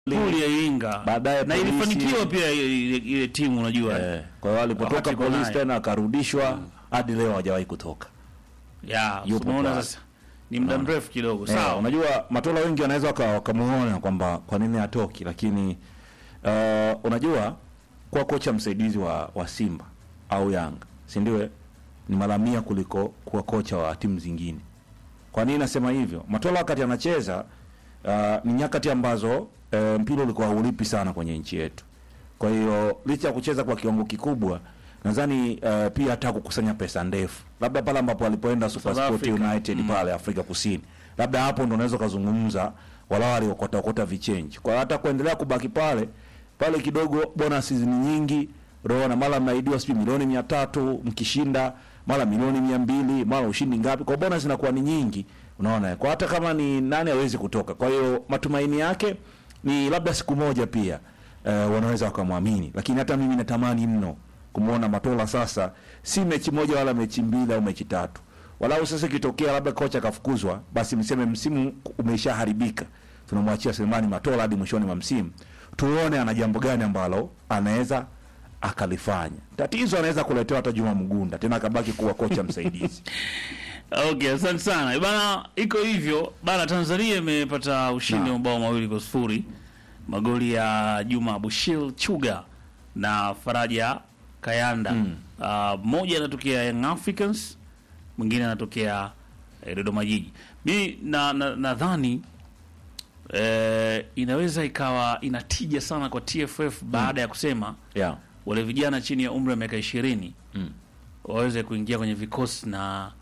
Puli ya Iringa Baadaye na polisi- ilifanikiwa pia ile, ile, ile timu unajua Eh, kwa hiyo alipotoka Wakati iko polisi naye. tena akarudishwa hadi leo hajawahi kutoka. ya yupo unaona pale. sasa ni muda mrefu kidogo Eh, sawa unajua Matola wengi wanaweza waka- wakamuona kwamba kwa nini hatoki, lakini uh, unajua kuwa kocha msaidizi wa, wa Simba au Yanga, si ndio? eh? Ni mara mia kuliko kuwa kocha wa timu zingine. Kwa nini nasema hivyo? Matola wakati anacheza uh, ni nyakati ambazo uh, mpira ulikuwa haulipi sana kwenye nchi yetu. Kwa hiyo licha ya kucheza kwa kiwango kikubwa, nadhani uh, pia hata kukusanya pesa ndefu, labda pale ambapo alipoenda Super South Sport Africa. United pale Afrika Kusini, labda hapo ndo unaweza ukazungumza wala waliokota okota vichenji. Kwa hiyo hata kuendelea kubaki pale pale kidogo, bonus ni nyingi, unaona, mara mnaidiwa sijui milioni mia tatu mkishinda, mara milioni mia mbili mara ushindi ngapi, kwa bonus inakuwa ni nyingi, unaona. Kwa hata kama ni nani hawezi kutoka. Kwa hiyo matumaini yake ni labda siku moja pia eh, wanaweza wakamwamini, lakini hata mimi natamani mno kumwona Matola sasa, si mechi moja wala mechi mbili au mechi tatu, walau sasa ikitokea labda kocha akafukuzwa, basi mseme msimu umeshaharibika, tunamwachia Selemani Matola hadi mwishoni mwa msimu, tuone ana jambo gani ambalo anaweza akalifanya. Tatizo anaweza kuletewa hata Juma Mgunda tena akabaki kuwa kocha msaidizi. Okay, asante sana bana. Iko hivyo bana, Tanzania imepata ushindi wa mabao mawili kwa sifuri, magoli ya Juma Bushil Chuga na Faraja Kayanda. Ah, mmoja anatokea Young Africans, mwingine anatokea eh, Dodoma Jiji. Mi na na- nadhani eh, inaweza ikawa inatija sana kwa TFF baada ya kusema yeah. wale vijana chini ya umri wa miaka ishirini Mm. waweze kuingia kwenye vikosi na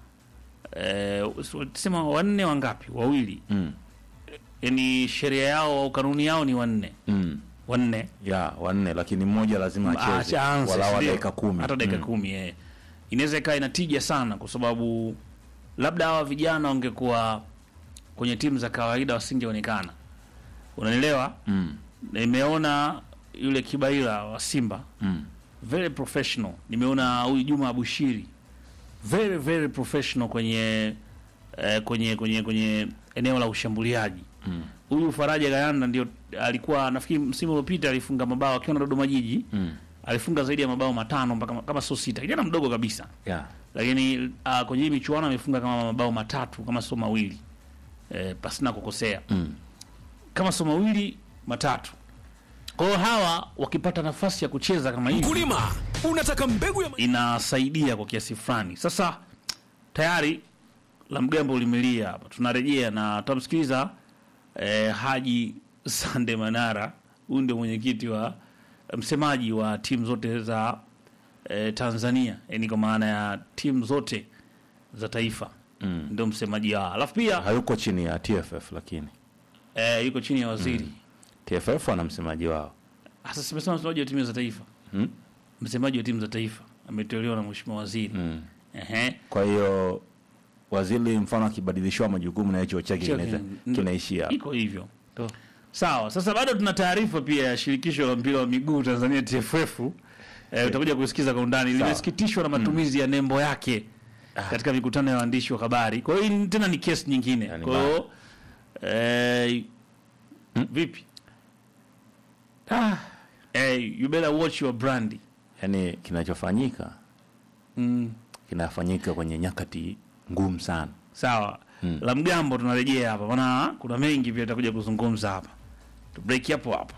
eh, sema wanne wangapi wawili Mm. yani sheria yao au kanuni yao ni wanne Mm. wanne ya wanne, lakini mmoja lazima acheze Acha aanze, walau si ndio? dakika kumi hata dakika Mm. kumi eh. inaweza ikawa inatija sana kwa sababu labda hawa vijana wangekuwa kwenye timu za kawaida wasingeonekana unanielewa Mm. nimeona yule kibaila wa simba Mm. very professional. Nimeona huyu Juma Abushiri very very professional kwenye eh, kwenye kwenye kwenye eneo la ushambuliaji. Mm. Huyu Faraja Gayanda ndio alikuwa nafikiri msimu uliopita alifunga mabao akiwa na Dodoma Jiji. Mm. Alifunga zaidi ya mabao matano mpaka kama sio sita. Kijana mdogo kabisa. Yeah. Lakini uh, kwenye hii michuano amefunga kama mabao matatu kama sio mawili. Eh, pasina kukosea. Mm. Kama sio mawili matatu. Kwa hiyo hawa wakipata nafasi ya kucheza kama hivi Mkulima, unataka mbegu ya inasaidia kwa kiasi fulani. Sasa tayari la mgambo limelia hapa, tunarejea na tutamsikiliza eh, Haji Sande Manara. Huyu ndio mwenyekiti wa msemaji wa timu zote za eh, Tanzania, yani kwa maana ya timu zote za taifa Mm. ndio msemaji wao, alafu pia hayuko chini ya TFF lakini eh, yuko chini ya waziri TFF ana msemaji wao. sasa. Simesema msemaji wa timu za taifa, Mm? msemaji wa timu za taifa ameteuliwa na mheshimiwa waziri Mm. ehe Kwa hiyo waziri mfano akibadilishiwa majukumu na hicho chake Chake, kinaweza ndo- kinaishia hapo. iko hivyo sawa. Sasa bado tuna taarifa pia ya shirikisho la mpira wa miguu Tanzania TFF. Eh, utakuja kusikiza kwa undani. Sawa. Limesikitishwa na matumizi ya nembo yake katika mikutano ya waandishi wa habari. Kwa hiyo hii tena ni kesi nyingine. Yani Kwa hiyo eh, vipi? Ah, Eh, you better watch your brand. yani kinachofanyika Mm, kinafanyika kwenye nyakati ngumu sana. sawa. Mm. La mgambo tunarejea hapa. Maana kuna mengi pia tutakuja kuzungumza hapa. Tu break hapo hapo.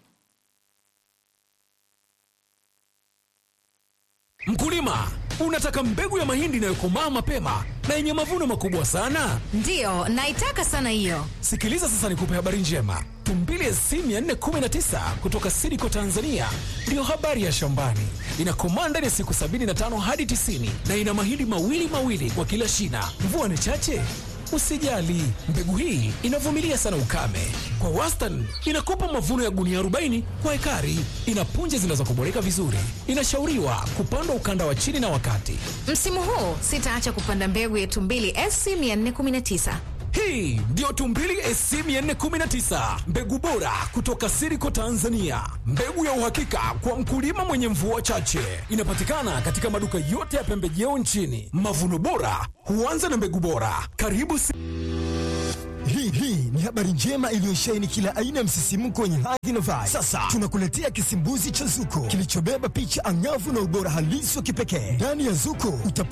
Mkulima, unataka mbegu ya mahindi inayokomaa mapema na yenye mavuno makubwa sana? Ndiyo, naitaka sana hiyo. Sikiliza sasa nikupe habari njema. Tumbili SC 419 kutoka Sidiko Tanzania ndiyo habari ya shambani. Inakomaa ndani ya siku 75 hadi 90 na ina mahindi mawili mawili kwa kila shina. Mvua ni chache? Usijali, mbegu hii inavumilia sana ukame. Kwa wastani inakupa mavuno ya gunia 40 kwa ekari. Ina punje zinazokoboleka vizuri. Inashauriwa kupandwa ukanda wa chini na wakati. Msimu huu sitaacha kupanda mbegu ya Tumbili SC 419. Hii ndiyo Tumbili SC 419, mbegu bora kutoka Siriko Tanzania, mbegu ya uhakika kwa mkulima mwenye mvua chache. Inapatikana katika maduka yote ya pembejeo nchini. Mavuno bora huanza na mbegu bora. Karibu si Hii hii ni habari njema iliyosheheni kila aina ya msisimko wenye hadhi na vibe. Sasa tunakuletea kisimbuzi cha Zuko kilichobeba picha angavu na ubora halisi wa kipekee. Ndani ya Zuko utapata